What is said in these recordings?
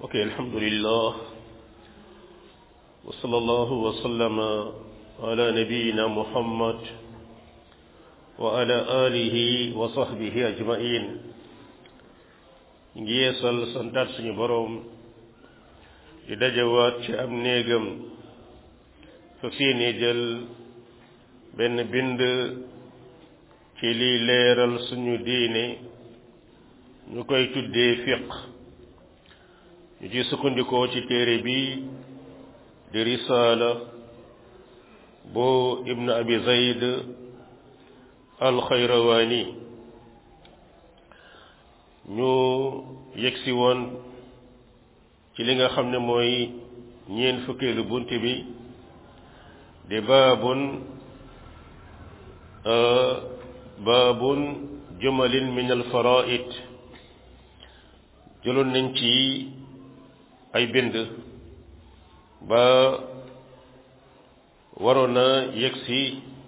ok alhamdulillah wa sallallahu wa sallama ala nabiyina muhammad wa ala alihi wa sahbihi ajmain ngi yeesal santaat suñu boroom di dajawaat ci am néegam fa seeni jël benn bind ci liy leeral suñu diine ñu koy tuddee fiq ñu ci sukkandikoo ci téere bi di risaala bu ibn abi zayd alxayrawaani ñu yegsi woon ci li nga xam ne mooy ñeent fukkeelu bunt bi di baabun baabun jumalin min alfaraid jëloon nañ ci ay bind ba waroon na yegsi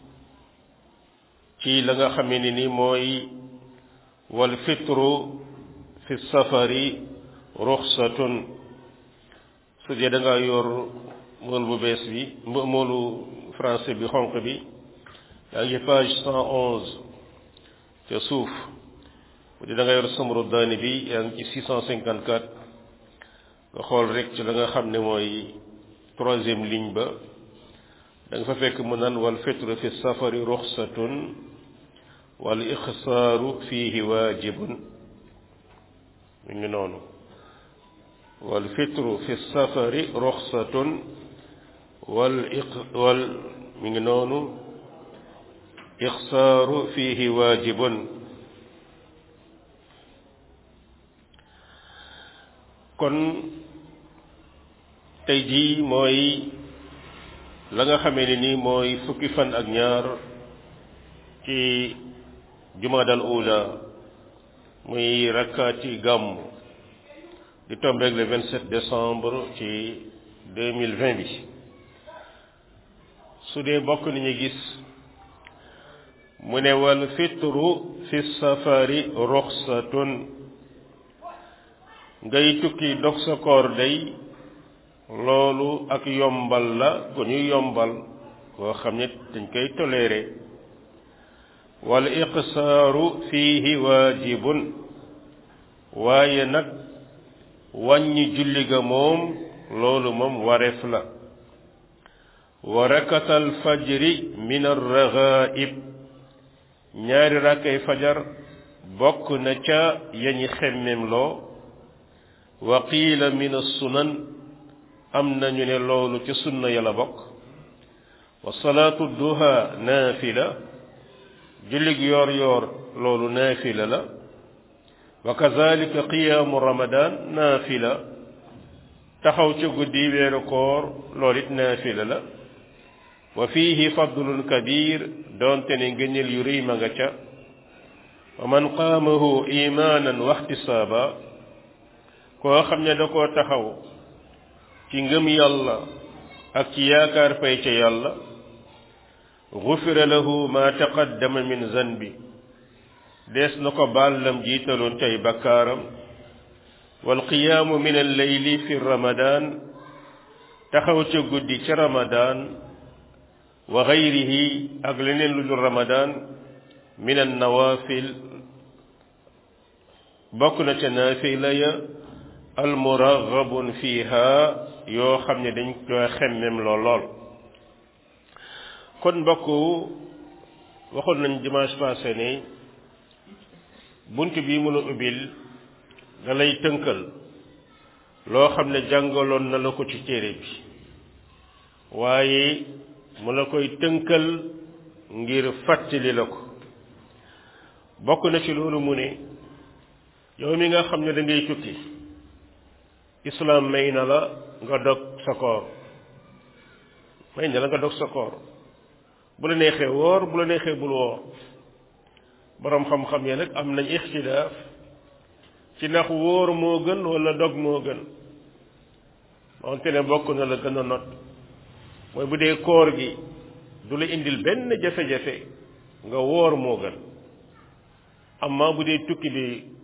ci la nga xamee ne ni mooy wal fitru fi safari ruxsatun su dee da nga yor mool bu bees bi moolu français bi xonq bi yaa ngi page cent onze ca suuf bu dee da nga yor samru daani bi yaa ngi ci six cent cinquante quatre nga xool rek ci la nga xam ne mooy troisième ligne ba da nga fa fekk mu naan wal fitru fi safari ruxsatun wal ixsaaru fiihi waajibun mi ngi noonu wal fitru fi safari ruxsatun wal iq wal mi ngi noonu ixsaaru fiihi waajibun kon tey jii mooy la nga xamee ne nii mooy fukki fan ak ñaar ci jumaadal ula muy rakkaati gàmm di tombeeg le 27 décembre ci 2020 bi su dee bokk nañu gis mu ne wal fitru fi safari ruxsatun ngay tukki dog sa koor day loolu ak yombal la gu ñuy yombal koo xam ne dañ koy toléré wal iqsaaru fiihi waajibun waaye nag wàññi julli ga moom loolu moom wareef la wa rakatal fajri min arragaib ñaari rakkay fajar bokk na ca yañi xemmem loo wa qiila min as-sunan am nañu ne loolu ci sunna yàlla bokk wa salaatu duha naafila jullig yoor yoor loolu naafila la wa kazalika qiyaamu ramadan naafila taxaw ca guddi weeru koor loolu it naafila la wa fiihi fadlun kabir doonte ne ngëneel yu rëy ma nga ca wa man qaamahu imaanan wa ihtisaaba koo xam ne da koo taxaw ci ngëm yàlla ak ci yaakaar fay ca yàlla gufira lahu ma taqaddama min zanbi dees na ko baal lam jiitaloon cay bakkaaram wal qiyaamu min alleyli fi ramadan taxaw ca guddi ca ramadan wa gayrihi ak leneen lu dul ramadan min annawaafil bokk na ca naafila ya almuraghabun fiha yoo xam ne dañ koy xemmem lool lool kon mbokk waxoon nañ dimanche passé ne bunt bi mu la ubbil da lay tënkal loo xam ne jàngaloon na la ko ci téere bi waaye mu la koy tënkal ngir fàttali la ko bokk na ci loolu mu ne yow mi nga xam ne da ngay tukki islam may na la nga dog sa koor may na la nga dog sa koor bu la neexee woor bu la neexee bul woor boroom xam-xam ya nag am nañ ixtilaaf ci ndax wóor moo gën wala dog moo gën wante ne bokk na la gën a not mooy bu dee koor gi du la indil benn jafe-jafe nga woor moo gën amma bu dee tukki bi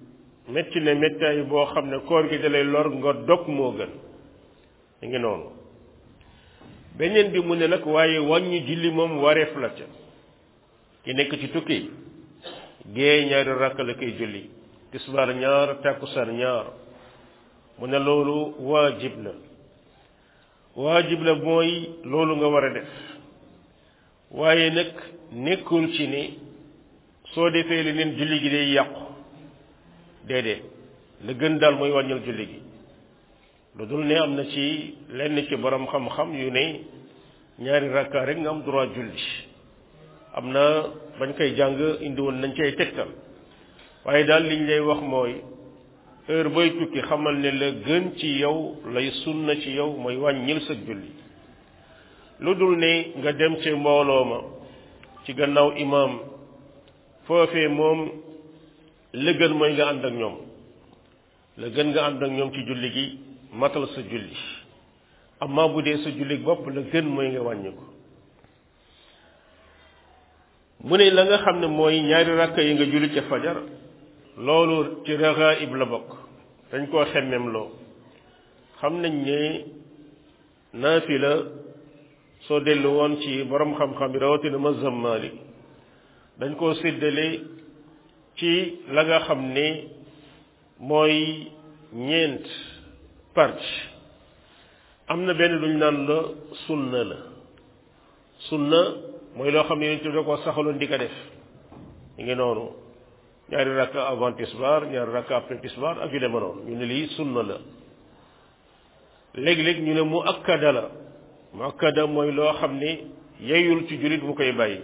métti ne méttaay boo xam ne koor gi dalay lor nga dog moo gën mi ngi noonu beneen bi mu ne nag waaye wàññi julli moom wareef la ca ki nekk ci tukki gée ñaari rakk la koy julli tisbaar ñaar takkusaan ñaar mu ne loolu waajib la waajib la mooy loolu nga war a def waaye nag nekkul ci ni soo defee leneen julli gi day yàqu déedéet la gën daal mooy wàññil julli gi lu dul ne am na ci lenn ci borom xam-xam yu ne ñaari rakka rek nga am droit julli am na bañ koy jàng indi woon nañ cay tegtal waaye daal liñ lay wax mooy heure booy tukki xamal ne la gën ci yow lay sunna ci yow mooy wàññil sa julli lu dul ne nga dem ci mbooloo ma ci gannaaw imaam foofee moom la gën mooy nga ànd ak ñoom la gën nga ànd ak ñoom ci julli gi matal sa julli amma bu dee sa julli bopp la gën mooy nga wàññi ko mu ne la nga xam ne mooy ñaari rakka yi nga julli ca fajar loolu ci ragaib la bokk dañ koo xemmem loo xam nañ ne naafila soo dellu woon ci borom xam-xam bi rawatina mazhab Maalik dañ koo séddale ci la nga xam ne mooy ñeent partie am na benn luñ naan la sunna la sunna mooy loo xam ne yonent bi da koo saxaloon di ko def ñu ngi noonu ñaari rakka avant tisbaar ñaari rakka après tisbaar ak yu deme noonu ñu ne lii sunna la léeg-léeg ñu ne mu akkada la mu akkada mooy loo xam ne yeyul ci jullit mu koy bàyyi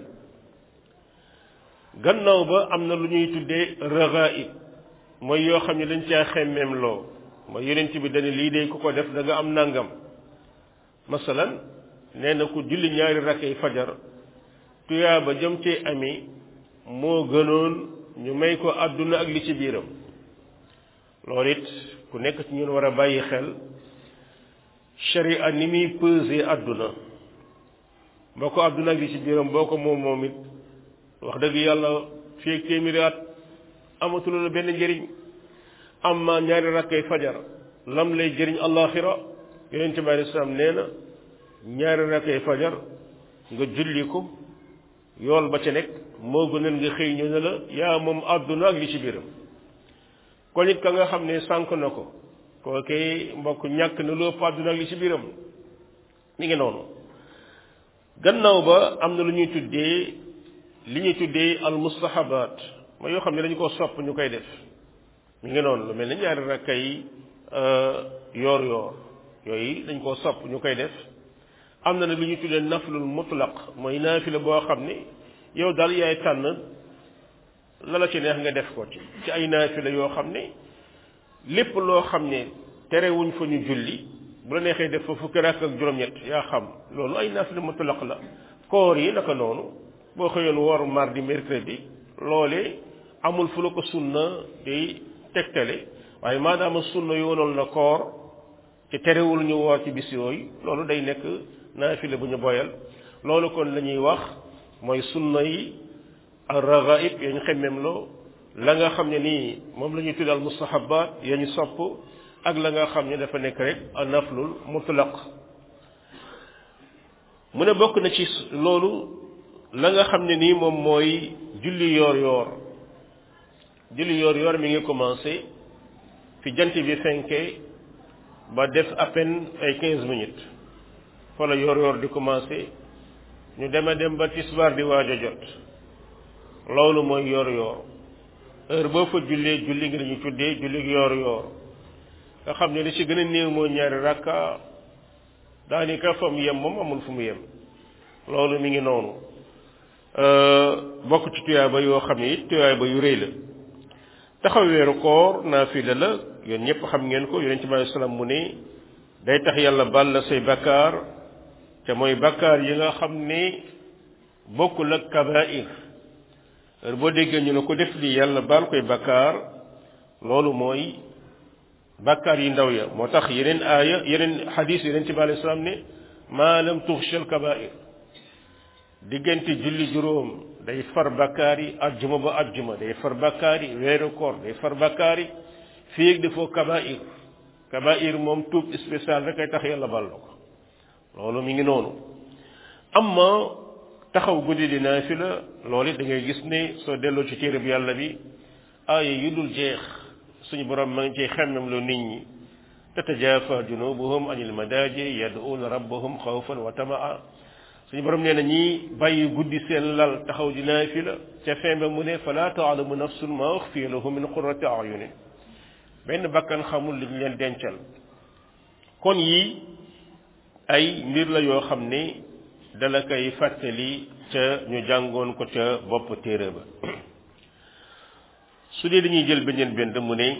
gannaaw ba am na lu ñuy tuddee ragaib mooy yoo xam ne dañ caa xemmeem loo mooy yonent bi dañu lii de ku ko def da nga am nangam masalan nee na ku julli ñaari rakkay fajar tuyaa ba jëm cee ami moo gënoon ñu may ko àdduna ak li ci biiram loolu it ku nekk ci ñun war a bàyyi xel sharia ni muy peser àdduna boo ko àdduna ak li ci biiram boo ko moom moom it wax dëgg yàlla fii ak téeméeri at amatula la benn njëriñ amma ñaari rakkay fajar lam lay jëriñ allaxira yonente bi alei salaam nee na ñaari rakkay fajar nga julli ko yool ba ca nekk moo gënal nga xëy ñu ne la yaa moom àdduna ak li ci biiram kon it ka nga xam ne sànq na ko kookee mbokk ñàkk na lu ëpp àdduna ak li ci biiram mi ngi noonu gannaaw ba am na lu ñuy tuddee li ñuy tuddee al mustahabaat mooy yoo xam ne dañu ko sopp ñu koy def mi ngi noonu lu mel ne ñaari rakka yi yoor yoor yooyu dañ koo sopp ñu koy def am na nag lu ñuy tuddee naflul mutlaq mooy naafila boo xam ne yow daal yaay tànn la la ci neex nga def ko ci ci ay naafila yoo xam ne lépp loo xam ne terewuñ fa ñu julli bu la neexee def fa fukki rakk ak juróom-ñett yaa xam loolu ay naafila mutlaq la koor yi naka noonu boo xëyoon woor mardi mercredi loole amul fu la ko sunna di tegtale waaye maadaama sunna yoonal na koor ci terewul ñu woor ci bis yooyu loolu day nekk naafila bu ñu boyal loolu kon la ñuy wax mooy sunna yi al ragaib ya ñu xemmem loo la nga xam ne nii moom la ñuy tudd al mustahabat ya ñu sopp ak la nga xam ne dafa nekk rek al naflul mutlaq mu ne bokk na ci loolu la nga xam ne nii moom mooy julli yoor yoor julli yoor yoor mi ngi commencé fi jant bi fenkee ba def à peine ay quinze minutes fa la yoor yoor di commencé ñu dema dem ba tisbaar di waaj a jot loolu mooy yoor yoor heure boo fa jullee julli ngi dañu tuddee julli yoor yoor nga xam ne li ci gën a néew mooy ñaari rakka daanaka fa mu yem moom amul fu mu yem loolu mi ngi noonu bokk ci tuyaaba yoo xam ne it tuyaaba yu rëy la taxaw weeru koor naafila la yéen ñëpp xam ngeen ko yonent bi alei salaam mu ne day tax yàlla baal la say bakkaar te mooy bakkaar yi nga xam ne bokkul ak kabair heure boo déggee ñu ne ko def lii yàlla baal koy bakkaar loolu mooy bakkaar yi ndaw ya moo tax yeneen aaya yeneen xadis yonent bi alei salaam ne maa lam tuxshal kabair diggante julli juróom day far bakkaar yi ajjuma ba ajjuma day far bakkaar yi weeru koor day far bakkaar yi fii ak defoo kabair kabair moom tuub spécial rek ay tax yàlla bal la ko loolu mi ngi noonu amma taxaw guddi di naafila loolu it da ngay gis ne soo delloo ci téere bi yàlla bi aaya yu dul jeex suñu borom ma ngi ciy xemmem lu nit ñi tatajafa junubuhum anil madaji yad'una rabbahum xawfan wa tamaa suñu borom nee na ñi bàyyi guddi seen lal taxaw di naafila ca fin ba mu ne fala taalamu nafsun ma uxfiya lahum min qurrati ayunin benn bakkan xamul li ñu leen dencal kon yi ay mbir la yoo xam ne dala koy fàttali ca ñu jàngoon ko ca bopp téere ba su dee dañuy jël beneen benn mu ne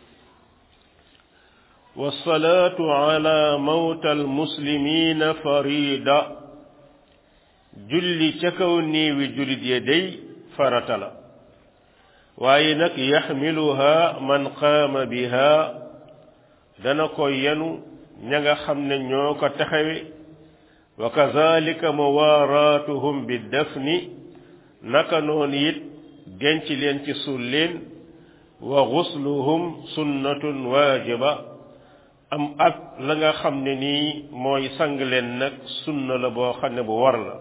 wasalaatu ala mawta almuslimina farida julli ca kaw néewi jullit ya day farata la waaye nag yaxmiluha man qaama biha dana ko yenu ña nga xam ne ñoo ko taxawe wa kazalika muwaaraatuhum bi dafni naka noonu it denc leen ci suul leen wa gusluhum sunnatun waajiba am ak la nga xam ne nii mooy sang leen nag sunna la boo xam ne bu war la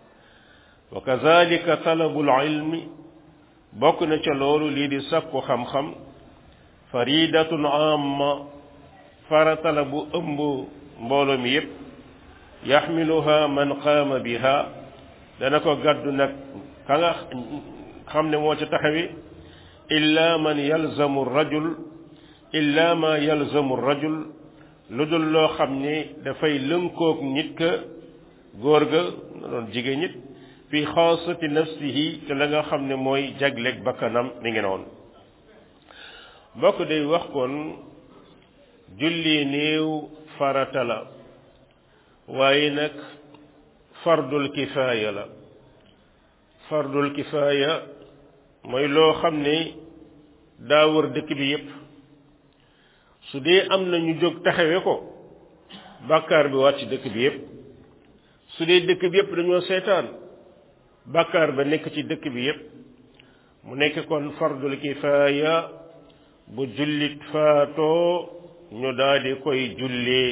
wa kazalika talabul ilmi bokk na ca loolu lii di sakku xam-xam faridatun amma farata la bu ëmb mbooloo mi yépp yaxmiluha man qaama biha dana ko gàddu nag ka nga xam ne moo ca taxawi illa man yalzamu rajul illa ma yalzamu rajul lu dul loo xam ne dafay lënkoog nit ka góor ga na doon jigéen nit fi xaasati nafsihi te la nga xam ne mooy jagleeg bakkanam mi ngi noonu bokk day wax kon julli néew farata la waaye nag fardul kifaaya la fardul kifaaya mooy loo xam ne daa wër dëkk bi yépp su dee am na ñu jóg taxawe ko bàkkaar bi wàcc dëkk bi yépp su dee dëkk bi yépp dañoo seetaan bàkkaar ba nekk ci dëkk bi yépp mu nekk kon fardul kifaaya bu jullit faatoo ñu daal di koy jullee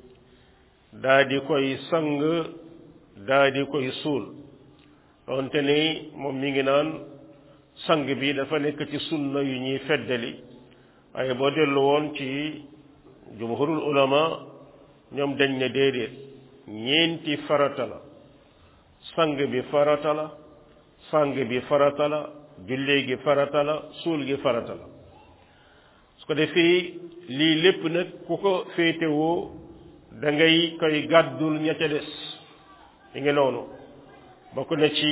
daa di koy sang daa di koy suul donte ni moom mi ngi naan sang bi dafa nekk ci sunna yu ñuy feddali waaye boo dellu woon ci jumhurul ulama ñoom dañ ne déedéet ñeenti farata la sang bi farata la sang bi farata la jullee gi farata la suul gi farata la su ko defee lii lépp nag ku ko féetewoo da ngay koy gàddul ña ca des mi ngi noonu bokk na ci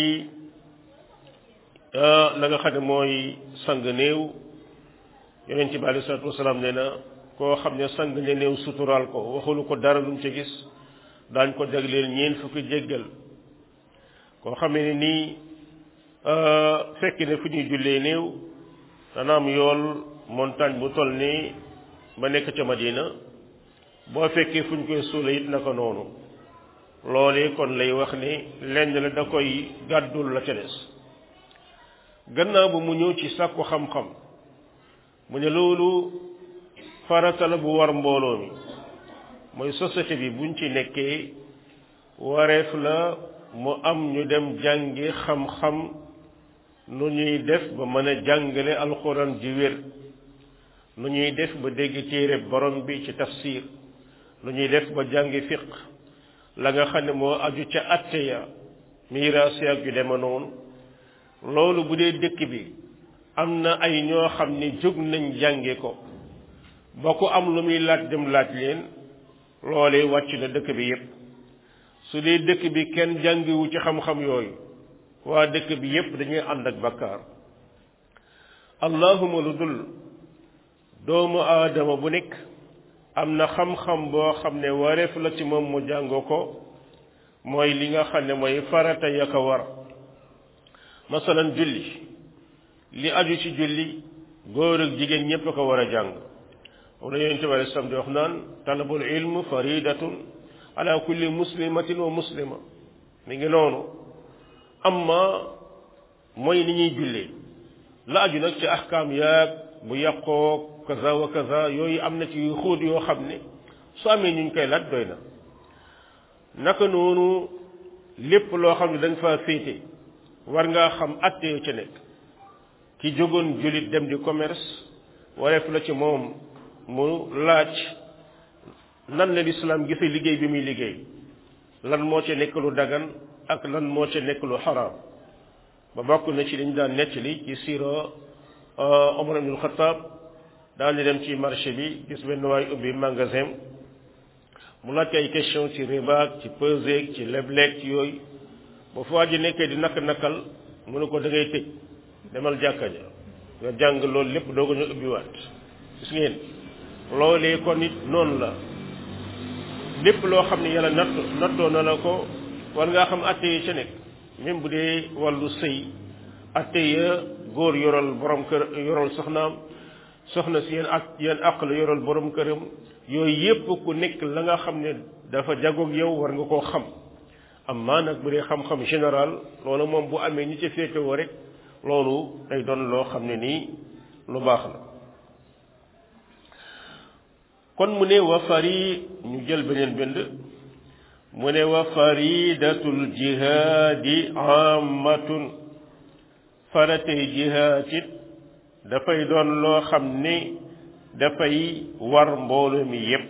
la nga xam ne mooy sang néew yonent bi alei salatu wasalaam nee na koo xam ne sang ne néew suturaal ko waxulu ko dara lu mu ci gis daañ ko jagleel ñeen fukki jéggal koo xam ne nii fekk ne fu ñuy jullee néew dana am yool montagne bu toll nii ba nekk ca Madina boo fekkee fu ñu koy suula it naka noonu loolee kon lay wax ni lenn la da koy gàddul la ca des gannaaw ba mu ñëw ci sàkku xam-xam mu ne loolu farata la bu war mbooloo mi mooy société bi buñ ci nekkee wareef la mu am ñu dem jàngi xam-xam nu ñuy def ba mën a jàngale alxuraan ji wér nu ñuy def ba dégg téere borom bi ci tafsir nu ñuy def ba jàngi fiq la nga xam ne moo aju ca atte ya miraas ak yu dema noonu loolu bu dee dëkk bi am na ay ñoo xam ne jóg nañ jànge ko ba ku am lu muy laaj dem laaj leen loolee wàcc na dëkk bi yépp su dee dëkk bi kenn jàngiwu ci xam-xam yooyu waa dëkk bi yépp dañuy ànd ak bakkaar allahuma lu dul doomu aadama bu nekk am na xam-xam boo xam ne wareef la ci moom mu jàng ko mooy li nga xam ne mooy farata ya ko war masalan julli li aju ci julli góor ak jigéen ñépp a ko war a jàng wala yonent bi alei salaam di wax naan talabul ilm faridatun ala kulli muslimatin wa muslima mi ngi noonu amma mooy ni ñuy jullee la aju nag ci ahkaam yaag bu yàqoog kaza wa kaza yooyu am na ci yu xóot yoo xam ne su amee ñu koy laaj doy na naka noonu lépp loo xam ne dañ fa féete war ngaa xam atte yoo ca nekk ki jógoon jullit dem di commerce wareef la ci moom mu laaj nan la lislaam gise liggéey bi muy liggéey lan moo ca nekk lu dagan ak lan moo ca nekk lu xaraam ba bokk na ci dañu daan nettali ci siira Omar ibnul Xataab daan di dem ci marché bi gis benn waay ubbi magasin mu laaj ay question ci ribaak ci peseek ci lebleek ci yooyu ba fu waa ji nekkee di nakk nakkal mu ne ko da ngay tëj demal jàkka ja nga jàng loolu lépp doo ko ñu ubbiwaat gis ngeen loolee kon it noonu la lépp loo xam ne yàlla natt nattoo na la ko war ngaa xam atte yi ca nekk même bu dee wàllu sëy atte ya góor yoral borom kër yoral soxnaam soxna si yéen ak yéen àq la yoral borom këram yooyu yépp ku nekk la nga xam ne dafa jagoog yow war nga koo xam amma nag bu dee xam-xam général loolu moom bu amee ñi ci féetewoo rek loolu day doon loo xam ne nii lu baax la kon mu ne wa fari ñu jël beneen bind mu ne wa faridatul jihaadi ammatun faratey jihaad it dafay doon loo xam ne dafay war mbooloo mi yépp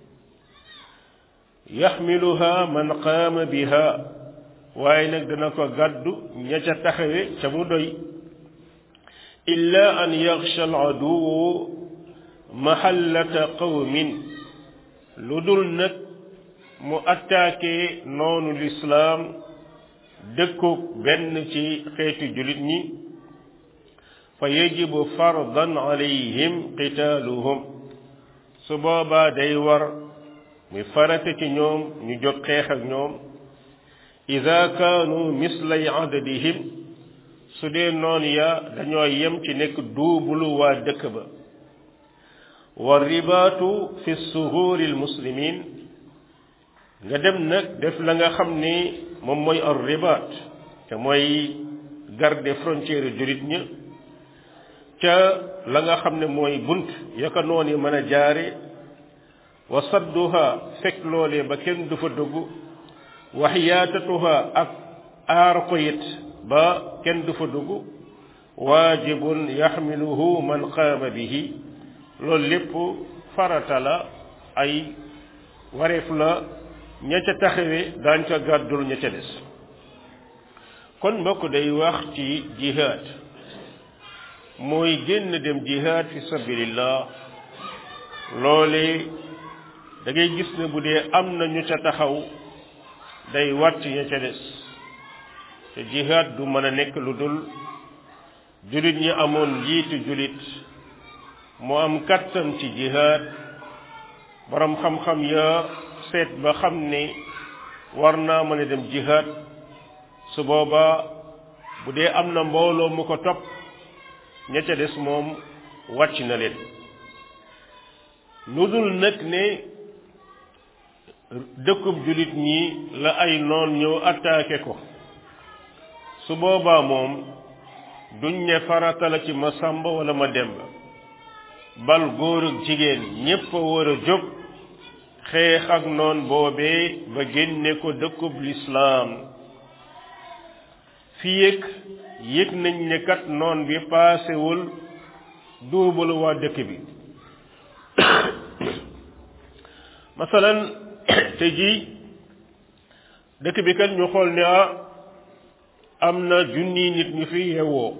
yaxmiluha man qaama biha waaye nag dana ko gàddu ña ca taxawe ca mu doy illa an yaxsha al aduwu mahallata qawmin lu dul nag mu attaqué noonu lislaam dëkkoog benn ci xeetu julit ñi fa yajibu fardan alayhim qitaaluhum su boobaa day war muy farata ci ñoom ñu jóg xeex ak ñoom ida kaanu mislay adadihim su dee noon ya dañoo yem ci nekk duubulu waa dëkk ba wa ribaatu fi suhuuri almuslimin nga dem nag def la nga xam ni moom mooy ar ribaat te mooy garde frontière jurit ña ca la nga xam ne mooy bunt yaka noon yi mën a jaare wa sadduha fekk loolee ba kenn du fa dugg wa xiyaatatuha ak aar ko it ba kenn du fa dugg waajibun yaxmiluhu man qaama bihi loolu lépp farata la ay wareef la ña ca taxawe daañ ca gàddul ña ca des kon mbokk day wax ci jihaad mooy génn dem jihaad fi sabilillah loole da ngay gis ne bu dee am na ñu ca taxaw day wàcc ña ca des te jihaad du mën a nekk lu dul julit ñi amoon njiitu julit mu am kattan ci jihaad borom xam-xam ya seet ba xam ne war naa mën a dem jihaad su boobaa bu dee am na mbooloo mu ko topp ña ca des moom wàcc na leen lu dul nag ne dëkkub julit ñi la ay noon ñëw attaqué ko su boobaa moom duñ ne farata la ci ma sàmba wala ma demba bal góor ak jigéen ñépp a war a jóg xeex ak noon boobee ba génne ko dëkkub lislaam fii yëg yëg nañ ne kat noon bi paasewul duubalu waa dëkk bi masalan te ji dëkk bi kat ñu xool ne ah am na junni nit ñu fi yeewoo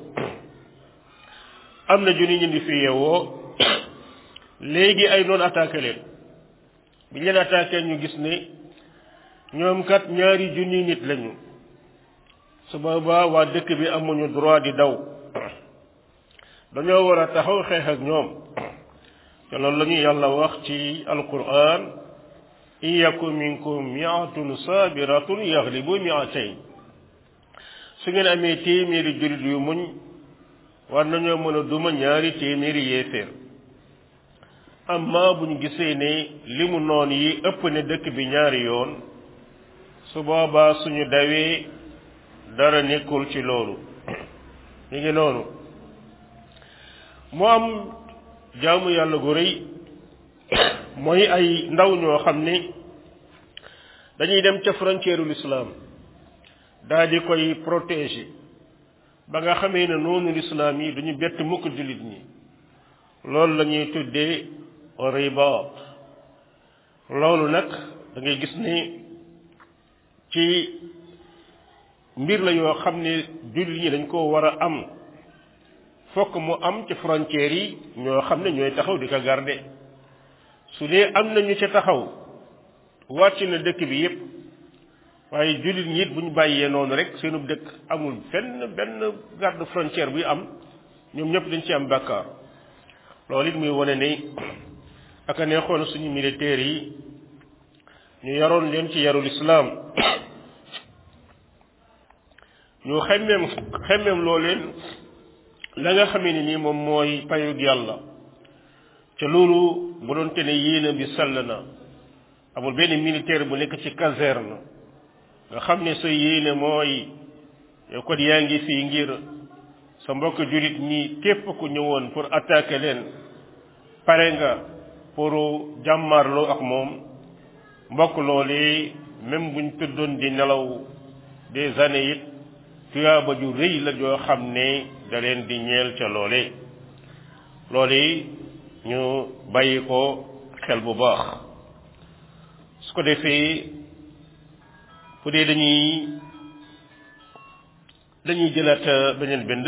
am na junni nit ñu fi yeewoo léegi ay noon attaqué leen bi leen attaqué ñu gis ne ñoom kat ñaari junni nit lañu su boobaa waa dëkk bi amuñu droit di daw dañoo war a taxaw xeex ak ñoom te loolu la ñu yàlla wax ci alquran in yakun minkum miatun sabiratun yaglibu miatayn su ngeen amee téeméeri jullit yu muñ war nañoo mën a duma ñaari téeméeri yéeféer amma bu ñu gisee ne li mu noon yi ëpp ne dëkk bi ñaari yoon su boobaa suñu dawee dara nekkul ci loolu mi ngi noonu mu am jaamu yàlla gu rëy mooy ay ndaw ñoo xam ni dañuy dem ca frontière l'islam daal di koy protéger ba nga xamee ne noonu l'islam yi duñu bett mukk jullit ñi loolu la ñuy tuddee ribaat loolu nag da ngay gis ni ci mbir la yoo xam ne jullit ñi dañ koo war a am fokk mu am ci frontières yi ñoo xam ne ñooy taxaw di ko garder su dee am na ñu ca taxaw wàcc na dëkk bi yépp waaye jullit ñi it bu ñu bàyyee noonu rek seenu dëkk amul benn benn garde frontière buy am ñoom ñëpp dañ ci am bàkkaar loolu it muy wane ni ak a neexoon suñu militaires yi ñu yaroon leen ci yarul islaam ñu xemmeem xemmeem loo leen la nga xamee ni nii moom mooy payug yàlla ca loolu bu doon te ne yéene bi sell na amul benn militaire bu nekk ci caserne nga xam ne sa yéene mooy yow kon yaa ngi fii ngir sa mbokk jullit ñi képp ku ñëwoon pour attaquer leen pare nga pour jàmmarloo ak moom mbokk loolu même buñ tëddoon di nelaw des années it tuyaaba ju rëy la joo xam ne da leen di ñeel ca loole loolu ñu bàyyi ko xel bu baax su ko defee fu dee dañuy dañuy jëlaat beneen bind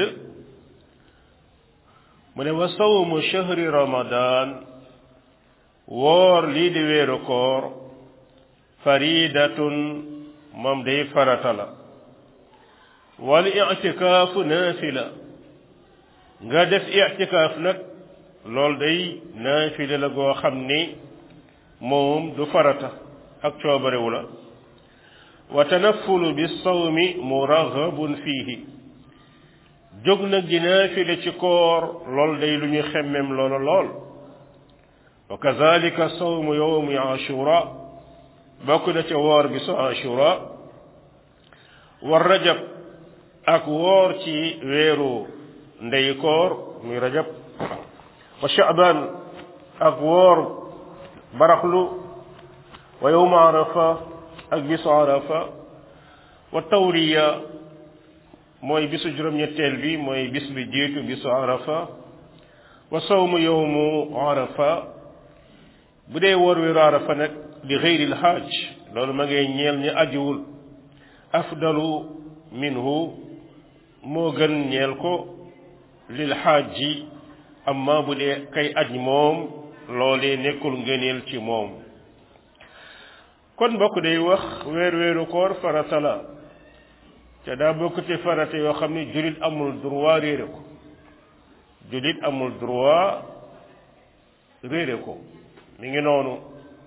mu ne wa sawmu shahri ramadan woor lii di weeru koor faridatun moom day farata la wal i'tikaafu naafila nga def i'tikaaf nag loolu day naafila la goo xam ni moom du farata ak coobarewu la wa tanaffulu bi sawmi muraghabun fiihi jóg nag di naafila ci koor lool day lu ñu xemmem loola lool wa kazalika sawmu yawmi ashura bokk na ca woor bi su ashura wa rajab ak woor ci weeru ndey koor muy rajab wa sha'ban ak woor baraxlu wa yawma arafa ak bisu arafa wa tawriya mooy bisu juróom-ñetteel bi mooy bis bi jiitu bisu arafa wa sawmu yawmu arafa bu dee woor weeru arafa nag li xëyril xaaj loolu ma ngay ñeel ñi ajiwul afdalu minhu moo gën ñeel ko lil xaaj ji amma bu dee kay aj moom loolee nekkul ngëneel ci moom kon mbokk day wax weer weeru koor farata la te daa bokk ci farata yoo xam ne jullit amul droit réere ko jullit amul droit réere ko mi ngi noonu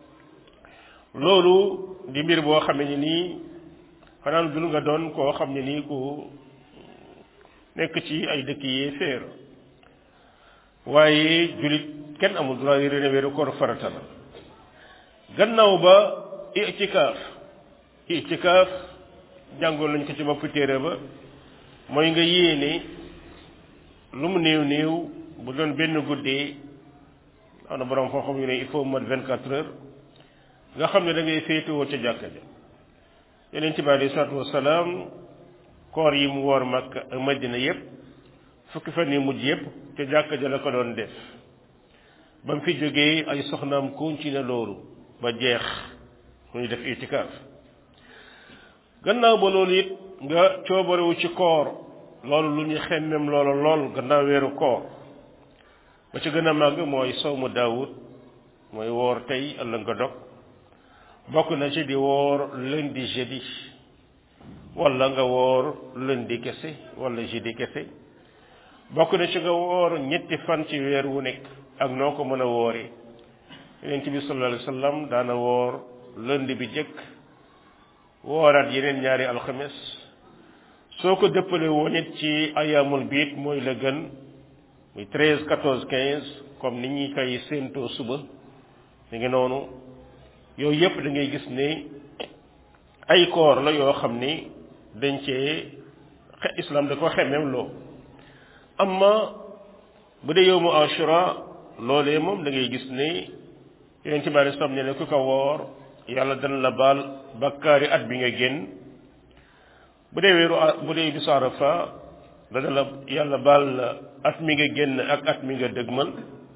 loolu di mbir boo xam ne nii xanaa dul nga doon koo xam ne nii ku nekk ci ay dëkk yee féer waaye jullit kenn amul droit réere ne weeru koor farata la gannaaw ba itikaaf itikaaf jàngoon nañ ko ci bopp téere ba mooy nga yéene lu mu néew néew bu doon benn guddee am na borom foo xam yu ne il faut mat vingt quatre heures nga xam ne da ngay féetewoo ca jàkka ja yeneen ci bi alei salaatu wasalaam koor yi mu woor Makka ak Madina yépp fukki fan yi mujj yépp ca jàkka ja la ko doon def ba mu fi jógee ay soxnaam continué loolu ba jeex muy def itikaaf gannaaw ba loolu it nga coobarewu ci koor loolu lu ñu xemmem loola lool gannaaw weeru koor ba ci gën a màgg mooy sawmu daawud mooy woor tey ëllëg nga dog bokk na ci di woor lundi jeudi wala nga woor lundi kese wala jeudi kese bokk na ci nga woor ñetti fan ci weer wu nekk ak noo ko mën a wooree yonent bi sallallahu alayhi wa sallam daana woor lundi bi jëkk wooraat yeneen ñaari alxames soo ko dëppale woon it ci ayaamul biit mooy la gën muy treize quatorze quinze comme ni ñuy koy séentoo suba mi ngi noonu yooyu yépp da ngay gis ne ay koor la yoo xam ni dañ cee xe islam da ko xemem loo amma bu dee yow mu ashura loolee moom da ngay gis ne yeneen ci bari sam ne ne ku ko woor yàlla dana la baal bakkaari at bi nga génn bu dee weeru bu dee bisu arafa dana la yàlla baal la at mi nga génn ak at mi nga dëgmal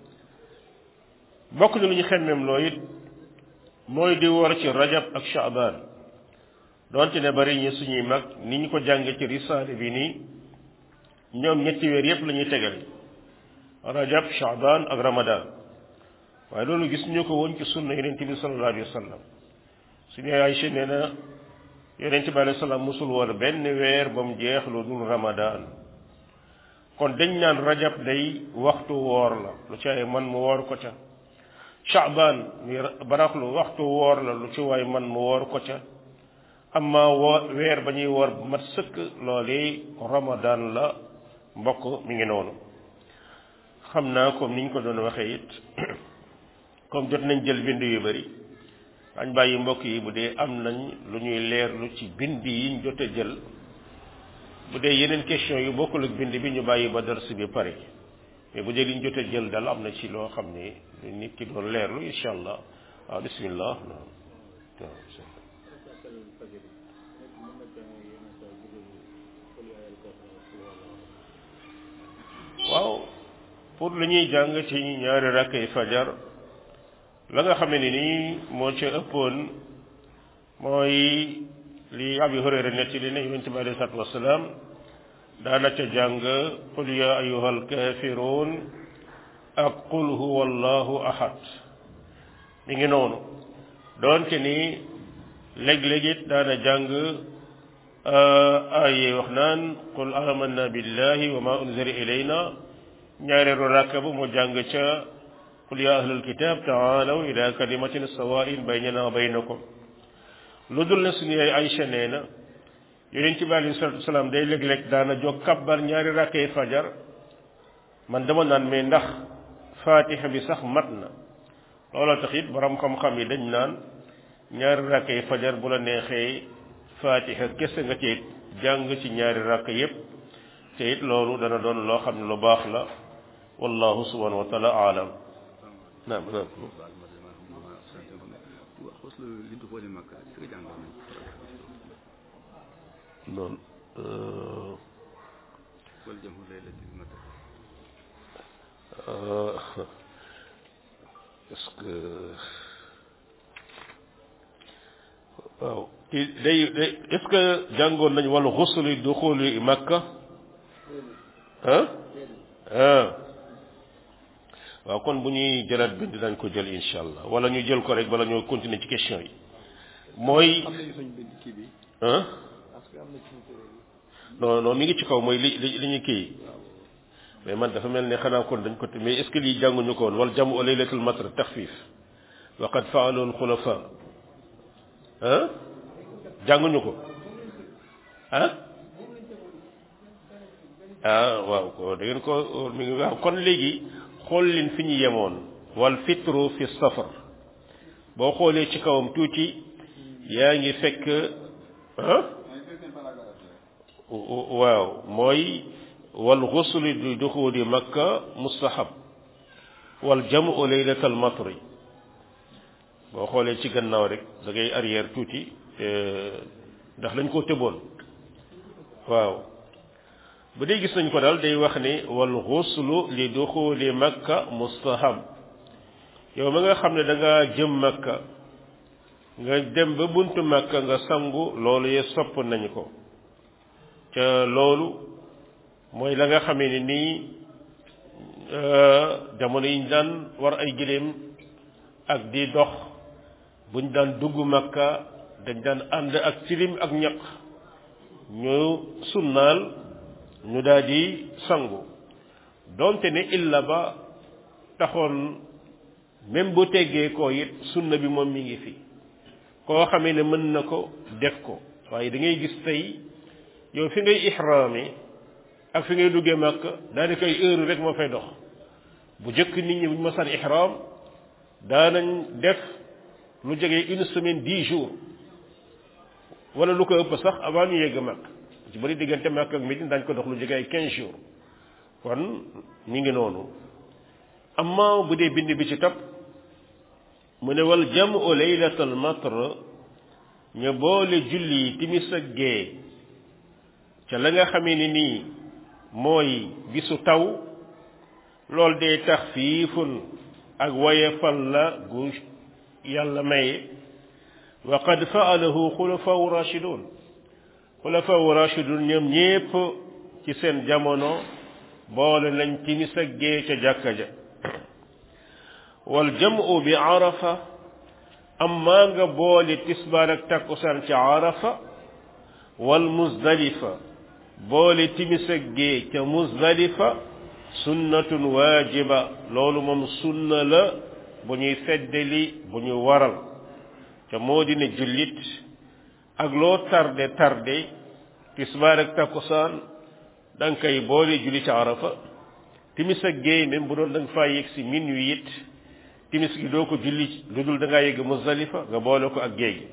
bokk na lu ñu xemmem loo it mooy di woor ci rajab ak shaaban donte ne bari ñi suñuy mag ni ñu ko jànge ci risaale bi nii ñoom ñetti weer yépp la ñuy tegal rajab shaaban ak ramadan waaye loolu gis ñu ko woon ci sunna yonent bi sallallahu alayhi wa sallam suñu Aysa nee na yonent bi alayhi salaam musul woon benn weer ba mu jeex lu dul ramadan kon dañ naan rajab day waxtu woor la lu ci ay man mu woor ko ca shaaban mi baraxlu waxtu woor la lu ci waay man mu woor ko ca amma woor weer ba ñuy woor bu mat sëkk loolee ramadan la mbokk mi ngi noonu xam naa comme niñ ko doon waxee it comme jot nañ jël bind yu bari dañ bàyyi mbokk yi bu dee am nañ lu ñuy leerlu ci bind yiñ jot a jël bu dee yeneen question yu bokkul ak bind bi ñu bàyyi ba dars bi pare mais bu dee liñ jot a jël dal am na ci loo xam ne nit ki doon leerlu incha allah waaw bismillah waaw pour lu ñuy jàng ci ñaari rakkay fajar la nga xamee ne nii moo ca ëppoon mooy li Abi Hurayra netti li ne yonent bi alayhi salaatu wasalaam daana ca jàng qul ya ayyuhal kaafiruun ak qul huwa allahu ahad mi ngi noonu doonte ni léeg-léeg it daana jàng ay wax naan qul amanna billahi wa ma unzila ilayna ñaareelu rakka bu mu jàng ca qul ya ahlal kitab taalaw ila kalimatin sawain baynana wa baynakum lu dul ne suñu yaay Aysa nee na yonent bi alayhi salatu wasalaam day léeg-léeg daana jóg kabbar ñaari rakkay fajar man dama naan mais ndax fatiha bi sax mat na looloo tax it borom xam-xam yi dañ naan ñaari rakkay fajar bu la neexee fatiha kese nga ci jàng ci ñaari rakk yépp te it loolu dana doon loo xam ne lu baax la wallahu subhanahu wa taala aalam naam naam noonu est-ce que waaw kii day day est-ce que jàngoon nañ wàllu xusuli duxuli makka ah ah waaw kon bu ñuy jëlaat bind dañ ko jël insha allah wala ñu jël ko rek bala ñoo continuer ci question yi mooy ah non non mi ngi ci kaw mooy li li li ñu kii mais man dafa mel ne xanaa kon dañ ko mais est ce que lii jànguñu ko woon wal jamu laylatul matr taxfif wa qad faalu al xulafa ah jànguñu ko ah ah waaw ko da ngeen ko mi ngi waaw kon léegi xool leen fi ñu yemoon wal fitru fi safar boo xoolee ci kawam tuuti yaa ngi fekk ah waaw mooy wal xusli di duxuli makka mustahab wal jamu laylatal matri boo xoolee ci gannaaw rek da ngay arrière tuuti ndax dañ koo tëboon waaw bu dee gis nañ ko daal day wax ni wal xuslu li duxuli makka mustahab yow ma nga xam ne da nga jëm makka nga dem ba buntu makka nga sangu loolu ye sopp nañ ko ca loolu mooy la nga xamee ne nii jamono yi ñu daan war ay giléem ak di dox buñ daan dugg makka dañ daan ànd ak tilim ak ñaq ñu sunnaal ñu daal di sangu donte ne illa ba taxoon même bu teggee ko it sunna bi moom mi ngi fi koo xamee ne mën na ko def ko waaye da ngay gis tey yow fi ngay ihraami ak fi ngay duggee màkk daanaka ay heure rek moo fay dox bu jëkk nit ñi bu ñu masaan ihraam daanañ def lu jege une semaine dix jours wala lu ko ëpp sax avant ñu yegg màkk ci bari diggante màkk ak Médine dañ ko dox lu jege ay quinze jours kon ñu ngi noonu amma bu dee bind bi ci topp mu ne wal jamu laylatal matr ñu boole julli timis ak gee ca la nga xamee ni nii mooy bisu taw loolu dee tax fiifun ak woyefal la gu yàlla maye wa qad faalahu xulafaau rachidun xulafaau rachidun ñoom ñépp ci seen jamono boole nañ timis ak gee ca jàkka ja wal jamu bi arafa amma nga boole tisbaar ak takkusaan ca arafa wal muzdalifa boole timis ak gee ca muzdalifa sunnatun waajiba loolu moom sunna la bu ñuy feddali bu ñu waral ca moo di ne jullit ak loo tarde tarde tisbaar ak takkusaan da nga koy boole julli ca arafa timis ak gee même bu doon da nga faa yegg si minuit it timis gi doo ko julli lu dul da ngaa yegg muzdalifa nga boole ko ak gee gi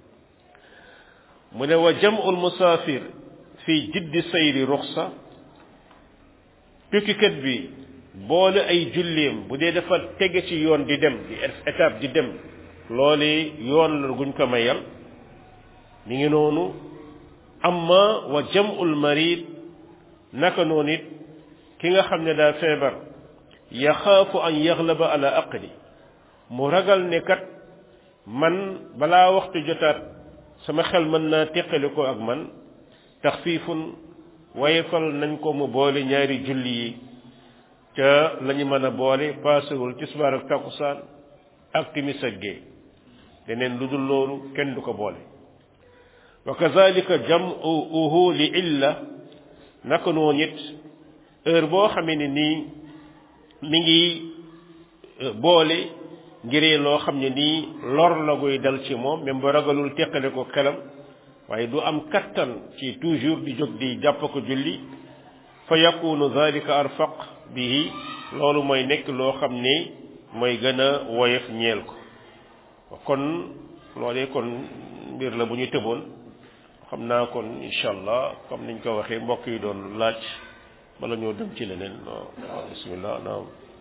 mu ne wa jam'ul musaafir fii jiddi sayri ruxsa tukkikat bi boole ay julleem bu dee dafa tege ci yoon di dem di étape di dem loole yoon la guñ ko mayal mi ngi noonu amma wa jam'ul marid naka noonu it ki nga xam ne daa feebar yaxaafu an yaxlaba ala aqli mu ragal ne kat man balaa waxtu jotaat sama xel mën naa teqali ko ak man taxfiifun wayefal nañ ko mu boole ñaari julli yi ca la ñu mën a boole paasewul tisbaar ak takkusaan ak timis ak gee leneen lu dul loolu kenn du ko boole wa kazalika jam'uhu li illa naka noonu it heure boo xamee ne nii mi ngi boole ngiree loo xam ne nii lor la guy dal ci moom même ba ragalul teqale ko xelam waaye du am kattan ci toujours di jóg di jàpp ko julli fa yakunu zalika arfaq bihi loolu mooy nekk loo xam ne mooy gën a woyof ñeel ko kon loolee kon mbir la bu ñu tëboon xam naa kon incha allah comme niñ ko waxee mbokk yi doon laaj bala ñoo dem ci leneen waaw bismillah naam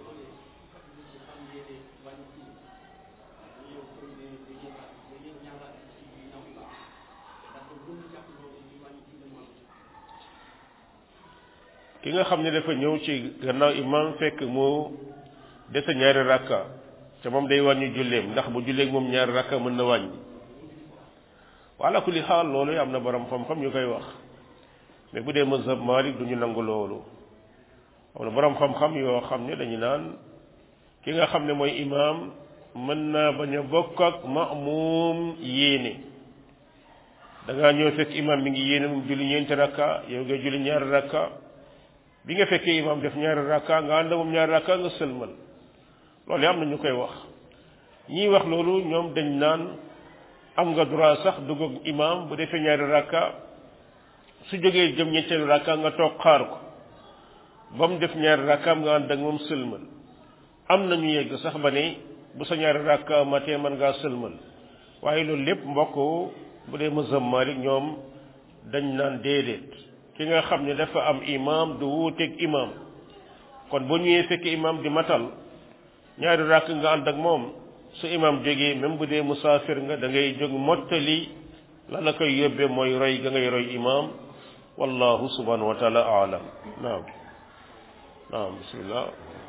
ki nga xam ne dafa ñëw ci gannaaw imam fekk mu dese ñaari rakka te moom day wàññi julleem ndax bu julleeg moom ñaari rakka mën na wàññi wala kulli xaal loolu am na borom xam-xam ñu koy wax mais bu dee mazhab Malik du ñu nangu loolu am na borom xam-xam yoo xam ne dañu naan ki nga xam ne mooy imam mën naa bañ a bokk ak ma'mum yéene da ngaa ñëw fekk imam mi ngi yéene moom julli ñeenti rakka yow ngay julli ñaari rakka bi nga fekkee imam def ñaari rakka nga ànd moom ñaari rakka nga sëlmal loolu am na ñu koy wax ñiy wax loolu ñoom dañ naan am nga droit sax dugg ak imam bu defee ñaari rakka su jógee jëm ñetteelu rakka nga toog xaar ko ba mu def ñaari rakkaam nga ànd ak moom sëlmal am na ñu yegg sax ba ne bu sa ñaari rakka matee mën ngaa sëlmal waaye loolu lépp mbokk bu dee mazhab Maalik ñoom dañ naan déedéet ki nga xam ne dafa am imam du wuuteeg imam kon bu ñëwee fekk imam di matal ñaari rakk nga ànd ak moom su imam jógee même bu dee musaafir nga da ngay jóg mottali la la koy yóbbee mooy roy ga ngay roy imam wallahu subhanahu wa taala aalam naam naam bismillah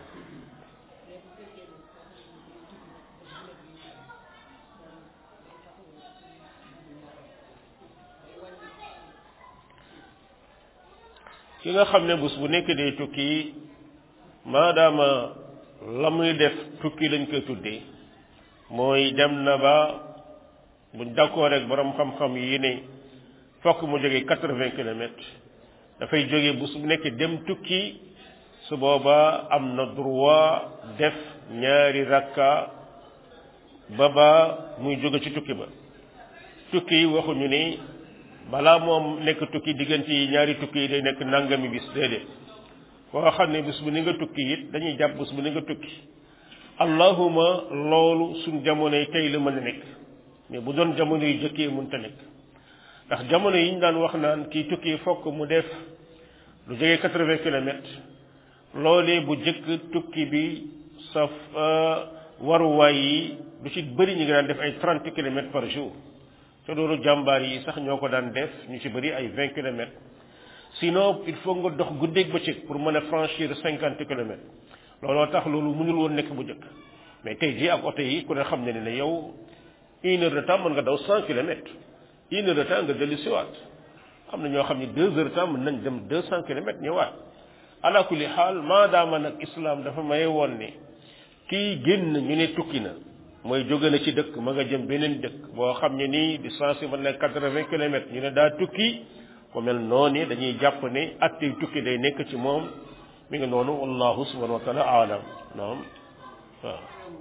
ki nga xam ne bés bu nekk day tukki maadaama la muy def tukki lañ koy tuddee mooy dem na ba buñ d'accord rek borom xam-xam yi ne fokk mu jógee quatre-vingts kilomètres dafay jógee bés bu nekk dem tukki su boobaa am na droit def ñaari rakka ba ba muy jóge ci tukki ba tukki yi waxuñu ni balaa moom nekk tukki diggante yi ñaari tukki yi day nekk nangami bis déedéet koo xam ne bis bu ni nga tukki it dañuy jàpp bis bu ni nga tukki allahuma loolu suñ jamono yi tey la mën a nekk mais bu doon jamono yu jëkkee mënta nekk ndax jamono yi ñu daan wax naan kii tukki fokk mu def lu jógee quatre-vingts kilomètres loolee bu jëkk tukki bi saf waruwaay yi du ci bëri ñu ngi daan def ay trente kilomètres par jour te loolu jàmbaar yi sax ñoo ko daan def ñu ci bëri ay vingt kilomètres sinon il faut nga dox guddeeg bëccëg pour mën a franchir cinquante kilomètres looloo tax loolu mënul woon nekk bu njëkk mais tey jii ak oto yi ku ne xam ne ne yow une heure de temps mën nga daw cent kilomètres une heure de temps nga dellu siwaat am na ñoo xam ne deux heures de temps mën nañ dem deux cent kilomètres ñëwaat ala kulli xaal maadaama nag islam dafa maye woon ne kii génn ñu ne tukki na mooy jóge na ci dëkk ma nga jëm beneen dëkk boo xam ne nii distance yi mën na quatre-vingts kilomètres ñu ne daa tukki ku mel noonu dañuy jàpp ne attey tukki day nekk ci moom mi ngi noonu wallahu subhanahu wa taala aalam naam waaw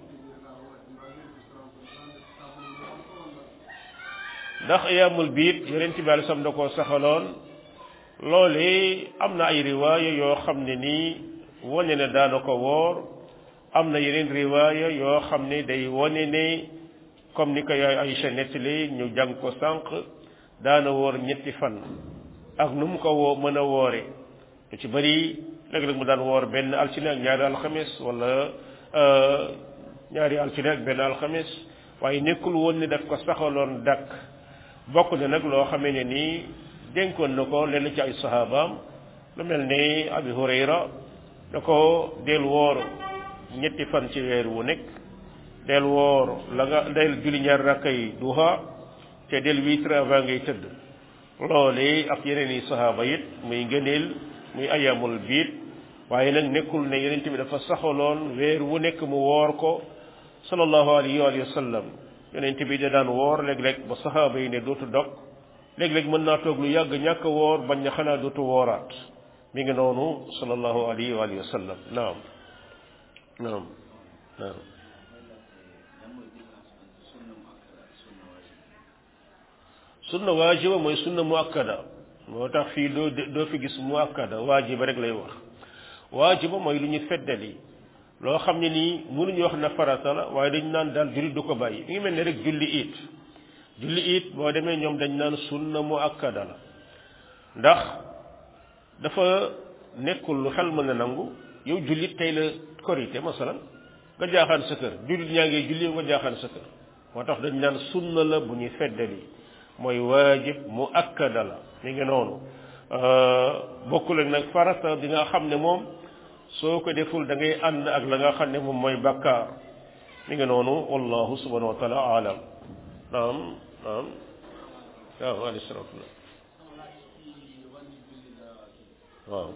ndax ayaamul biit yonent bi alai sam da koo saxaloon loole am na ay riwaaya yoo xam ne nii wane ne daana ko woor am na yeneen riwaaya yoo xam ne day wane ne comme ni ko yaay Aïcha nettali ñu jàng ko sànq daana woor ñetti fan ak nu mu ko woo mën a woore lu ci bëri léeg-léeg mu daan woor benn altine ak ñaari alxames wala ñaari altine ak benn alxames waaye nekkul woon ni daf ko saxaloon dakk bokk na nag loo xamee ne nii dénkoon na ko lenn ci ay sahabaam lu mel ni abi hurayra da ko del woor ñetti fan ci weer wu nekk del woor la nga del julli ñaar rakka yi duha te del witre avant ngay tëdd loole ak yeneen i sahaaba it muy ngëneel muy ayamul biit waaye nag nekkul ne yeneen bi dafa saxaloon weer wu nekk mu woor ko sallallahu alayhi wa sallam yonent bi da daan woor léeg-léeg ba saxaaba yi ne dootu dog léeg-léeg mën naa toog lu yàgg ñàkk a woor bañ na xanaa dootu wooraat mi ngi noonu sallallahu alayhi wa sallam naam naam naam sunna waajiba mooy sunna muakkada moo tax fii doo doo fi gis muakkada waajiba rek lay wax waajiba mooy lu ñu feddali loo xam ne nii mënuñu wax na farata la waaye dañ naan daal julli du ko bàyyi mi ngi mel ne rek julli it julli it boo demee ñoom dañ naan sunna mu akkada la ndax dafa nekkul lu xel mën a nangu yow jullit tey la korité masalan nga jaaxaan sa kër jullit ñaa ngi julli nga jaaxaan sa kër moo tax dañ naan sunna la bu ñuy feddali mooy waajib mu akkada la mi ngi noonu bokkul ak nag farata bi nga xam ne moom soo ko deful da ngay ànd ak la nga xam ne moom mooy bakkaar mi ngi noonu wallahu subhanahu wa taala alam naam naam waaw alayhi salaatu waaw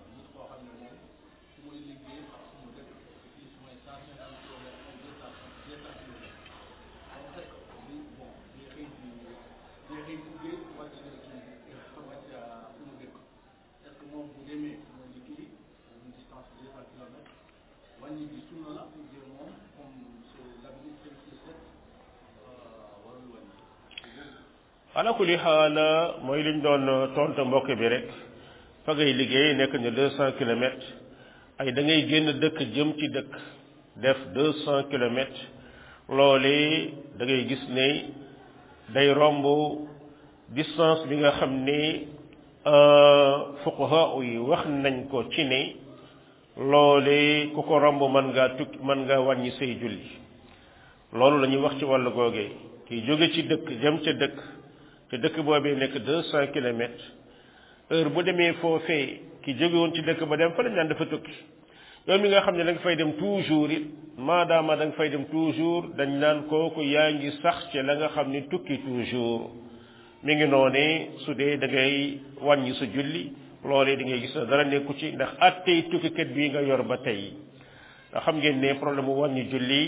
ala kulli xaal mooy liñ doon tontu mbokk bi rek fa ngay liggéey nekk na deux cent kilomètres ay da ngay génn dëkk jëm ci dëkk def deux cent kilomètres loole da ngay gis ne day romb distance bi nga xam ne fuqaha yi wax nañ ko ci ne loole ku ko romb mën ngaa tukki mën ngaa wàññi say julli loolu la ñuy wax ci wàllu googee kiy jóge ci dëkk jëm ca dëkk te dëkk boobee nekk deux cent kilomètres heure bu demee foofee ki jóge woon ci dëkk ba dem fa lañ naan dafa tukki yow mi nga xam ne da nga fay dem toujours it maadaama da nga fay dem toujours dañ naan kooku yaa ngi sax ci la nga xam ni tukki toujours mi ngi noonee su dee da ngay wàññi sa julli loolee di ngay gis na dara nekku ci ndax attey tukkikat bii nga yor ba tey nga xam ngeen ne problème mu wàññi julli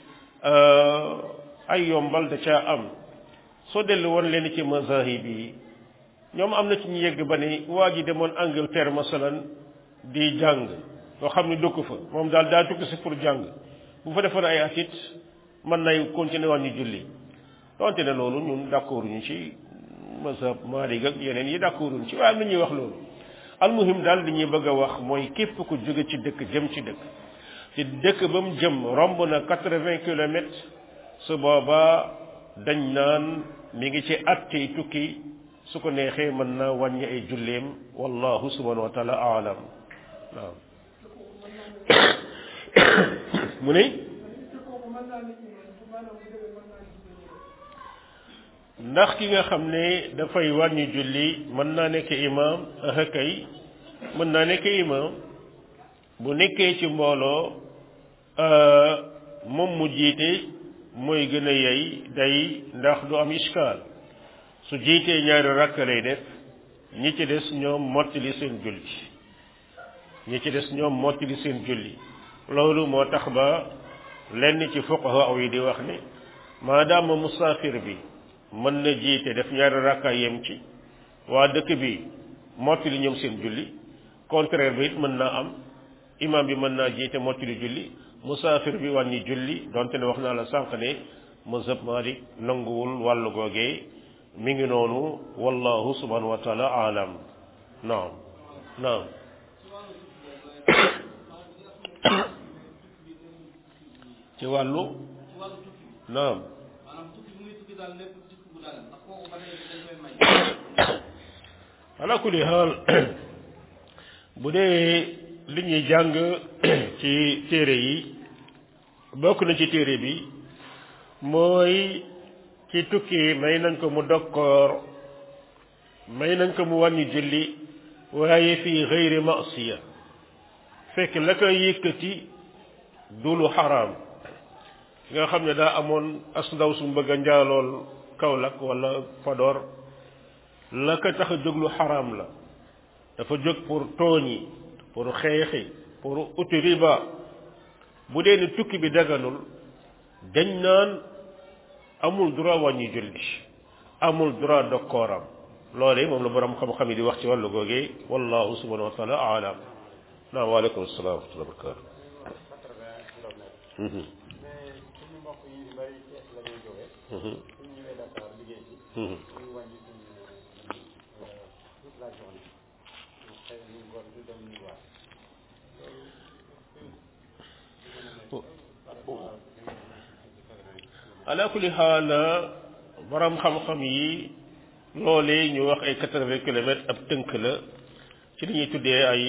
ay yombal da caa am soo dellu woon leen ci mazahib yi ñoom am na ci ñu yegg ba ne waa ji demoon Angleterre masalan di jàng yoo xam ne dëkk fa moom daal daa tukki si pour jàng bu fa defoon ay atit mën nay continuer wàññi julli donte ne loolu ñun d'accord ñu ci mazhab Maalik ak yeneen yi d'accord ñu ci waaye am na ñuy wax loolu almuhim daal li ñuy bëgg a wax mooy képp ku jóge ci dëkk jëm ci dëkk ci dëkk ba mu jëm romb na quatre-vingts kilomètres su boobaa dañ naan mi ngi ci attey tukki su ko neexee mën na wàññi ay julleem wallahu subhanahu wa taala aalam waaw mu ne ndax ki nga xam ne dafay wàññi julli mën naa nekk imam ah kay mën naa nekk imam bu nekkee ci mbooloo moom mu jiite mooy gën a yey day ndax du am iskaal su jiitee ñaari rakk lay def ñi ci des ñoom mottali seen julli ñi ci des ñoom mottali seen julli loolu moo tax ba lenn ci fuqaha yi di wax ne maadaama musaafir bi mën na jiite def ñaari rakka yem ci waa dëkk bi mottali ñoom seen julli contraire bi it mën naa am imam bi mën naa jiite mottali julli musaafir bi wàññi julli donte ne wax naa la sànq ne mazhab Malik nanguwul wàllu googee mi ngi noonu wallahu subhanahu wa taala alam naam naam ci wàllu naam ala kulli xaal bu dee li ñuy jàng ci téere yi bokk na ci téere bi mooy ci tukki may nañ ko mu dokkoor may nañ ko mu wàññi julli waaye fii xëyri masiya fekk la koy yëkkati du lu xaraam nga xam ne daa amoon as ndaw su bëgg a njaalool Kaolack wala Podor la ko tax a jóg lu xaraam la dafa jóg pour tooñi pour xeexi pour uti riba bu dee ni tukki bi daganul dañ naan amul droit wàññi julli amul droit dokkooram loolee moom la borom xam-xam yi di wax ci wàllu googee wallahu subhanahu wa taala alam naam waaleykum salaam wa rahmatulah barakatu ala kulli xaal borom xam-xam yi loolee ñu wax ay quatre-vingts kilomètres ab tënk la ci li ñuy tuddee ay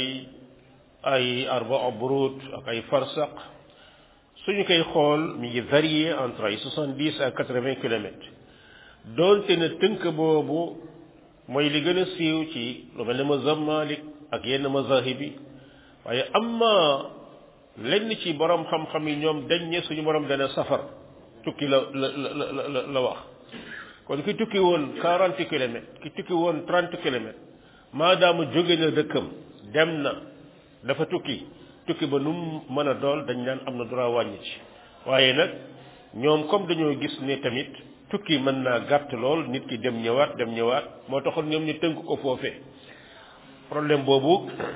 ay arbaa burut ak ay farsaq suñu koy xool mi ngi varié entre ay soixante-dix à quatre-vingts kilomètres doonte ne tënk boobu mooy li gën a siiw ci lu mel ne mazhab Malik ak yenn mazahib yi waaye amma lenn ci borom xam-xam yi ñoom dañ ne suñu borom dana safar tukki la la la la la wax kon ki tukki woon quarante kilomètres ki tukki woon trente kilomètres maadaama jóge na dëkkam dem na dafa tukki tukki ba nu mu mën a dool dañ naan am na droit wàññi ci waaye nag ñoom comme dañoo gis ne tamit tukki mën naa gàtt lool nit ki dem ñëwaat dem ñëwaat moo taxoon ñoom ñu tënk ko foofee problème boobu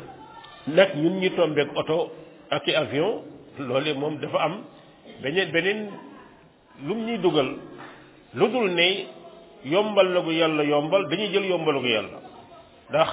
nag ñun ñu tombeek oto ak i avion loolu moom dafa am beneen beneen lum ñuy dugal lu dul ne yombal la gu yàlla yombal dañuy jël yombal gu yàlla ndax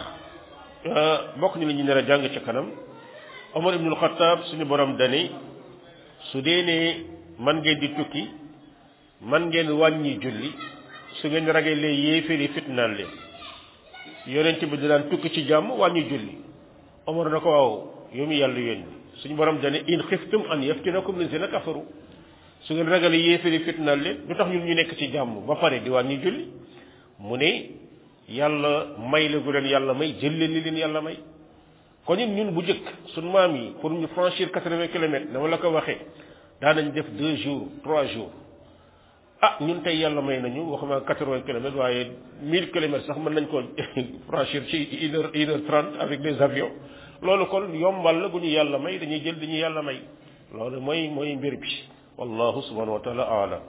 bokk ñu la ñu nar a jàng ca kanam Omar ibnul Xattaab suñu borom dani su dee ne man ngeen di tukki man ngeen wàññi julli su ngeen ragalee yéeféeri fitnaan leen yonent bi daan tukki ci jàmm wàññi julli Omar na ko waaw yow mi yàlla yónni suñu borom dani in xiftum an yaftinakum lazina kafaru su ngeen ragalee yéeféeri fitnaan leen lu tax ñun ñu nekk ci jàmm ba pare di wàññi julli mu ne yàlla may la gu leen yàlla may jël leen li leen yàlla may kon it ñun bu njëkk suñu maam yi pour ñu franchir quatre-vingts kilomètres dama la ko waxee daanañ def deux jours trois jours ah ñun tey yàlla may nañu waxuma quatre-vingts kilomètres waaye mille kilomètres sax mën nañ ko franchir ci une heure une heure trente avec des avions loolu kon yombal la gu ñu yàlla may dañuy jël dañuy yàlla may loolu mooy mooy mbir bi wallahu subhanahu wa taala alam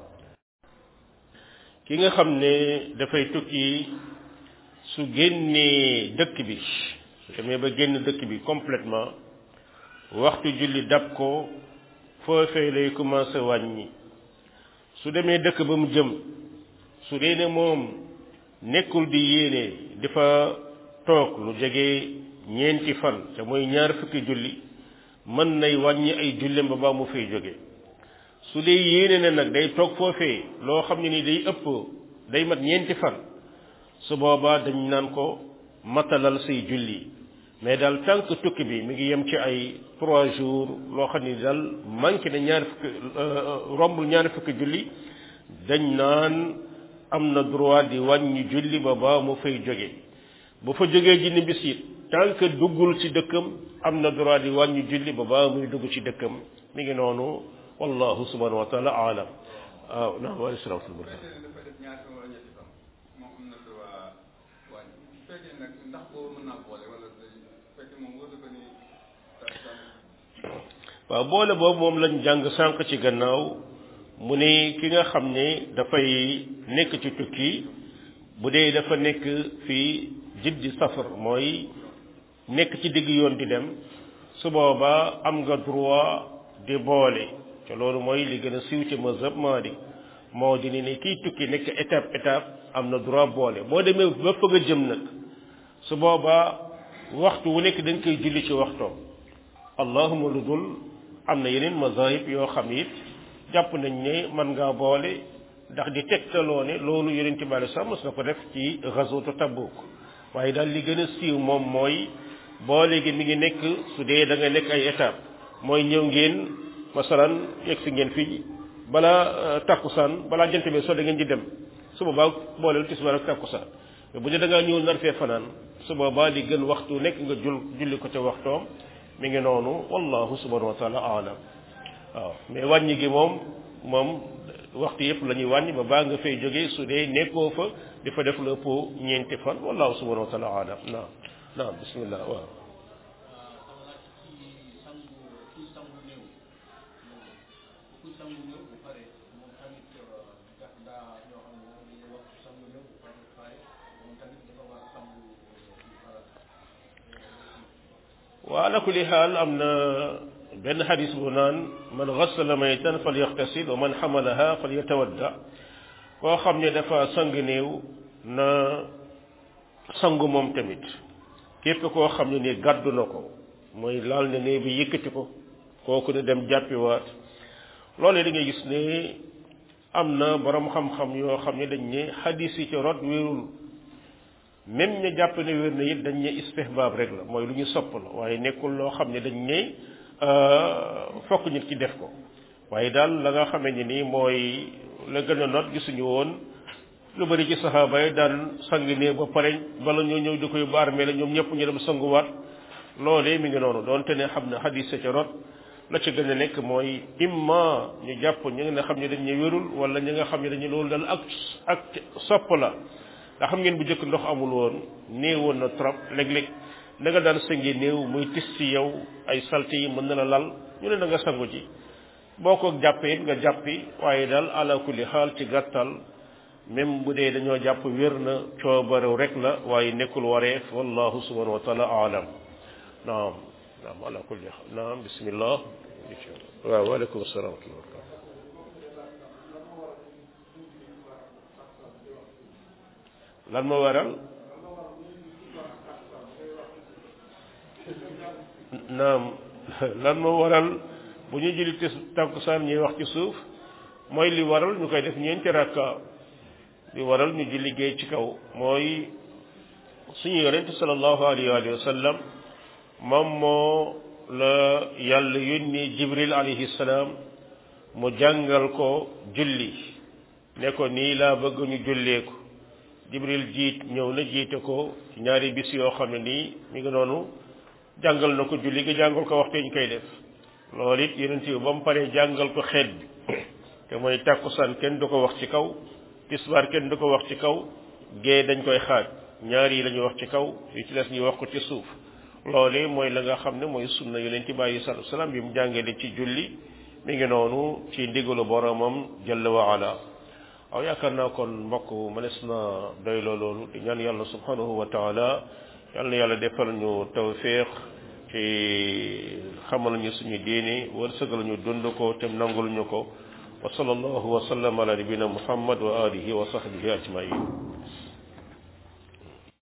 ki nga xam ne dafay tukki su génnee dëkk bi su demee ba génn dëkk bi complètement waxtu julli dab ko foofee lay commencé wàññi su demee dëkk ba mu jëm su dee ne moom nekkul di yéene dafa toog lu jege ñeenti fan te mooy ñaar fukki julli mën nay wàññi ay jullem ba baa mu fay jóge su dee yéene ne nag day toog foofee loo xam ne ni day ëpp day mat ñeenti fan su boobaa dañ naan ko matalal say julli mais daal tant que tukki bi mi ngi yem ci ay trois jours loo xam ni daal manqué na ñaari fukki rombul ñaari fukki julli dañ naan am na droit di wàññi julli ba ba mu fay jóge bu fa jógee ji ni bis it tant que duggul ci dëkkam am na droit di wàññi julli ba ba muy dugg ci dëkkam mi ngi noonu wallahu subhanahu wa taala alam waaw naam wa salaamtul barka waaw boole boobu moom lañ jàng sànq ci gannaaw mu ne ki nga xam ne dafay nekk ci tukki bu dee dafa nekk fii jiddi safar mooy nekk ci digg yoon di dem su boobaa am nga droit di boole te loolu mooy li gën a siiw ci mazhab Maalik moo di ne kiy tukki nekk étape étape am na droit boole boo demee ba fa nga jëm nag su boobaa waxtu wu nekk da nga koy julli ci waxtoom allahuma lu dul am na yeneen mazahib yoo xam it jàpp nañ ne mën ngaa boole ndax di tegtaloo ne loolu yonent bi alei sax mos na ko def ci gazwatu Tabuk waaye daal li gën a siiw moom mooy boole gi mi ngi nekk su dee da nga nekk ay étape mooy ñëw ngeen masalan yegg si ngeen fii balaa takkusaan balaa jant bi soo da ngeen di dem su boobaa booleel tisbaar ak takkusaan bu dee da ngaa ñëw nar fee fanaan su boobaa li gën waxtu nekk nga jul julli ko ca waxtoom mi ngi noonu wallahu subhanahu wa taala alam waaw mais wàññi gi moom moom waxtu yëpp la ñuy wàññi ba baa nga fay jógee su dee nekkoo fa di fa def la ëpp ñeenti fan wallahu subhanahu wa taala alam naam naam bismillah waaw wa ala kulli xaal am na benn xadis bu naan man gassala maytan fal yaxtasil wa man xamalaha fal yatawadda koo xam ne dafa sang néew na sangu moom tamit képp koo xam ne ni gàddu na ko mooy laal na néew bi yëkkati ko kooku ne dem jàppiwaat loolee da ngay gis ne am na borom xam-xam yoo xam ne dañ ne xadis yi ci rot wérul même ña jàpp ne wér na it dañ ne istihbaab rek la mooy lu ñu sopp la waaye nekkul loo xam ne dañ ne fokk nit ki def ko waaye daal la nga xamee ni nii mooy la gën a not gisuñu woon lu bari ci saxaaba yi daan sang ne ba pare bala ñoo ñëw di koy baar la ñoom ñëpp ñu dem sanguwaat loolee mi ngi noonu doonte ne xam ne xadis sa ca rot la ca gën a nekk mooy imma ñu jàpp ñi nga xam ne dañ ne wérul wala ñi nga xam ne dañu loolu dal ak ak sopp la ndax xam ngeen bu njëkk ndox amul woon néewoon na trop léeg-léeg da nga daan sangi néew muy tis ci yow ay salte yi mën na la lal ñu ne da nga sangu ci boo ko jàppee nga jàppi waaye daal ala kulli xaal ci gàttal même bu dee dañoo jàpp wér na coobarew rek la waaye nekkul wareef wallahu subhanahu wa taala alam naam naam ala kulli xaal naam bismillah waaw waaleykum salaam wa rahmatullah lan ma waral naam lan ma waral bu ñu julli tis tàkkusaan ñuy wax ci suuf mooy li waral ñu koy def ñeenti rakka li waral ñu julli géey ci kaw mooy suñu yonent sallallahu alayhi wa sallam moom moo la yàlla yónni jibril alayhi salaam mu jàngal ko julli ne ko nii laa bëgg ñu jullee ko jibril jiit ñëw na jiite ko ci ñaari bis yoo xam ne nii mi ngi noonu jàngal na ko julli gi jàngal ko waxtu ñu koy def loolu it yonent bi ba mu paree jàngal ko xeet bi te mooy tàkkusaan kenn du ko wax ci kaw tisbaar kenn du ko wax ci kaw gée dañ koy xaaj ñaar yi la ñuy wax ci kaw yu ci des ñuy wax ko ci suuf loolu mooy la nga xam ne mooy sunna yonent bi alayhi salaatu salaam bi mu jàngale ci julli mi ngi noonu ci ndigalu boromam jalla wa ala waaw yaakaar naa kon mbokk mënees na doy loolu di ñaan yàlla subhanahu wa taala yàlla na yàlla defal ñu tawfiq ci xamal ñu suñu diini wërsëgal ñu dund ko te nangul ñu ko wa sallallahu wa sallam ala nabina muhammad wa alihi wa sahbihi ajmain